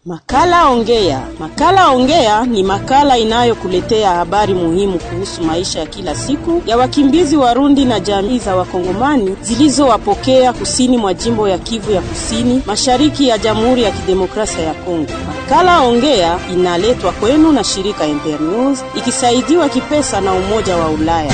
Makala Ongea. Makala Ongea ni makala inayokuletea habari muhimu kuhusu maisha ya kila siku ya wakimbizi Warundi na jamii za Wakongomani zilizowapokea kusini mwa jimbo ya Kivu ya Kusini, mashariki ya Jamhuri ya Kidemokrasia ya Kongo. Makala Ongea inaletwa kwenu na shirika Internews ikisaidiwa kipesa na Umoja wa Ulaya.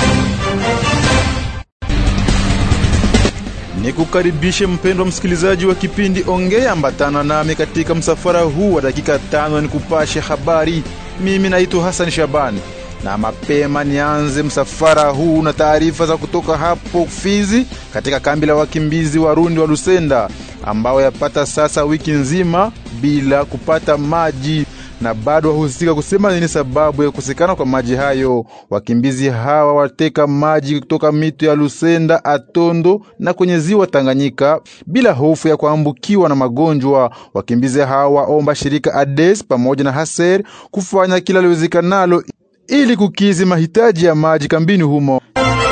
Ni kukaribishe mpendwa msikilizaji wa kipindi Ongea, ambatana nami katika msafara huu wa dakika tano ni kupashe habari. Mimi naitwa Hassan Shabani na mapema nianze msafara huu na taarifa za kutoka hapo Fizi, katika kambi la wakimbizi Warundi wa Lusenda ambao yapata sasa wiki nzima bila kupata maji na bado wahusika kusema nini sababu ya kukosekana kwa maji hayo. Wakimbizi hawa wateka maji kutoka mito ya Lusenda, Atondo na kwenye ziwa Tanganyika bila hofu ya kuambukiwa na magonjwa. Wakimbizi hawa waomba shirika ADES pamoja na Haser kufanya kila liwezekanalo ili kukizi mahitaji ya maji kambini humo.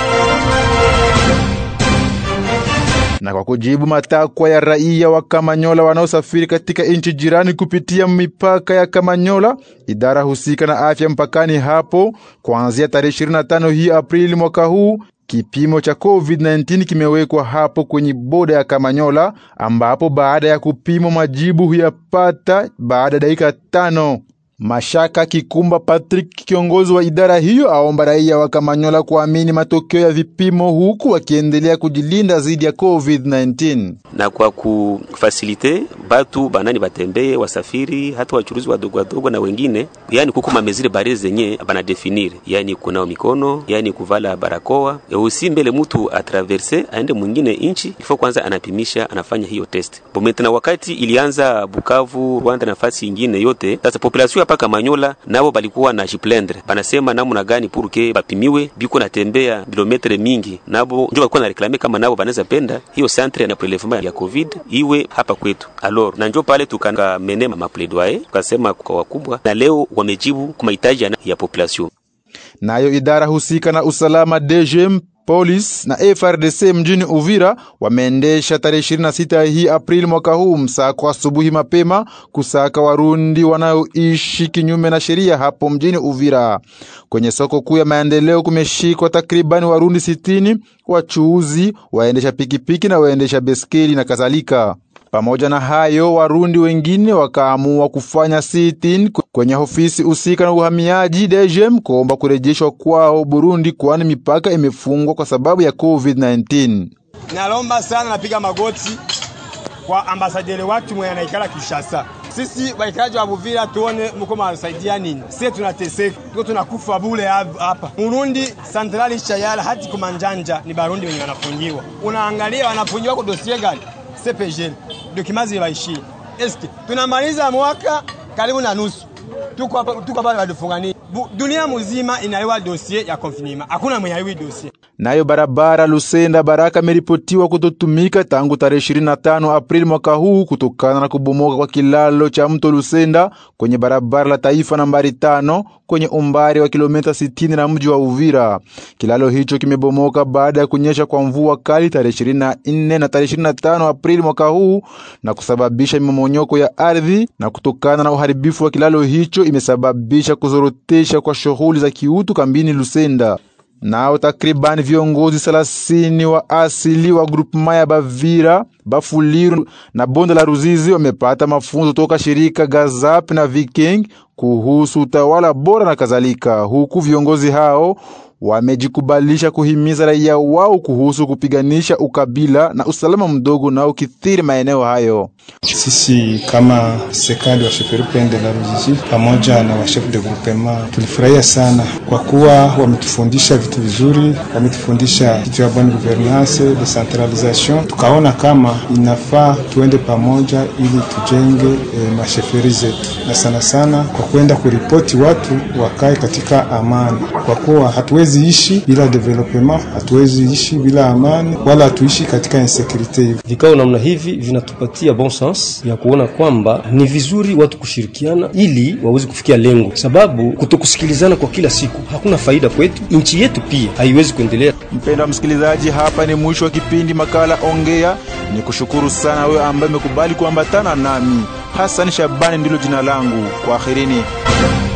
na kwa kujibu matakwa ya raia wa Kamanyola wanaosafiri katika nchi jirani kupitia mipaka ya Kamanyola, idara husika na afya mpakani hapo, kuanzia tarehe 25 hii Aprili mwaka huu kipimo cha COVID-19 kimewekwa hapo kwenye boda ya Kamanyola, ambapo baada ya kupimwa majibu huyapata baada ya dakika tano. Mashaka Kikumba Patrick, kiongozi wa idara hiyo, aomba raia wa Kamanyola kuamini matokeo ya vipimo huku wakiendelea kujilinda dhidi ya COVID-19 na kwa kufasilite batu banani batembee wasafiri hata wachuruzi wadogo wadogo na wengine, yani kuko mamezile bare zenye banadefinire, yani kunao mikono, yani kuvala barakoa usi mbele mutu atraverse aende mwingine inchi ifo kwanza anapimisha anafanya hiyo test bomete. Na wakati ilianza Bukavu, Rwanda, nafasi ingine yote, sasa population hapa Kamanyola nabo balikuwa na jiplendre banasema namna gani purke bapimiwe, biko natembea kilometre mingi, nabo ndio balikuwa na reklame kama nabo banaweza penda hiyo centre ya prelevement ya covid iwe hapa kwetu. Alors na njo pale tukamene mapledoyer tukasema kwa wakubwa, na leo wamejibu kwa mahitaji ya population. Nayo idara husika na usalama DGM Polisi na FRDC mjini Uvira wameendesha tarehe 26 hii Aprili mwaka huu msako asubuhi mapema kusaka Warundi wanaoishi kinyume na sheria hapo mjini Uvira. Kwenye soko kuu ya maendeleo kumeshikwa takribani Warundi sitini, wachuuzi, waendesha pikipiki na waendesha beskeli na kadhalika. Pamoja na hayo, Warundi wengine wakaamua kufanya sit-in kwenye ofisi husika na uhamiaji DGM kuomba kurejeshwa kwao Burundi, kwani mipaka imefungwa kwa sababu ya COVID-19. Nalomba sana, napiga magoti kwa ambasaderi watu mwenye anaikala Kishasa. Sisi waikaji wa Buvira tuone mko mnasaidia nini? Sisi tunateseka, tuko tunakufa bure hapa. Murundi Centrali Chayala hati kumanjanja ni Barundi wenye wanafungiwa. Unaangalia wanafungiwa kwa dossier gani? CPG dokimazi baishi eske tunamaliza mwaka karibu na nusu, tuko hapa tuko hapa wadufungani. Dunia mzima inaiwa dossier ya confinement, hakuna mwenye aiwi dossier. Nayo barabara Lusenda Baraka imeripotiwa kutotumika tangu tarehe 25 Aprili mwaka huu kutokana na kubomoka kwa kilalo cha mto Lusenda kwenye barabara la taifa nambari tano kwenye umbali wa kilomita 60 na mji wa Uvira. Kilalo hicho kimebomoka baada ya kunyesha kwa mvua kali tarehe 24 na tarehe 25 Aprili mwaka huu na kusababisha mmomonyoko ya ardhi, na kutokana na uharibifu wa kilalo hicho imesababisha kuzorotesha kwa shughuli za kiutu kambini Lusenda. Nao takribani viongozi thelathini wa asili wa grupema ya Bavira, Bafuliru na bonde la Ruzizi wamepata mafunzo toka shirika Gazap na Viking kuhusu utawala bora na kadhalika, huku viongozi hao wamejikubalisha kuhimiza raia wao kuhusu kupiganisha ukabila na usalama mdogo na ukithiri maeneo hayo. Sisi kama serikali wa Sheferupende la Ruzizi pamoja na washefu de groupement tulifurahia sana kwa kuwa wametufundisha vitu vizuri, wametufundisha kitu ya bonne gouvernance, decentralisation. Tukaona kama inafaa tuende pamoja ili tujenge e, masheferi zetu, na sana sana kwa kwenda kuripoti watu wakae katika amani, kwa kuwa hatuwezi ishi bila development, hatuwezi ishi bila amani, wala hatuishi katika insecurity. Vikao namna hivi vinatupatia bon sens ya kuona kwamba ni vizuri watu kushirikiana ili waweze kufikia lengo, sababu kutokusikilizana kwa kila siku hakuna faida kwetu, nchi yetu pia haiwezi kuendelea. Mpendwa msikilizaji, hapa ni mwisho wa kipindi makala Ongea. Ni kushukuru sana wewe ambaye umekubali kuambatana nami Hassan Shabani ndilo jina langu. Kwaherini.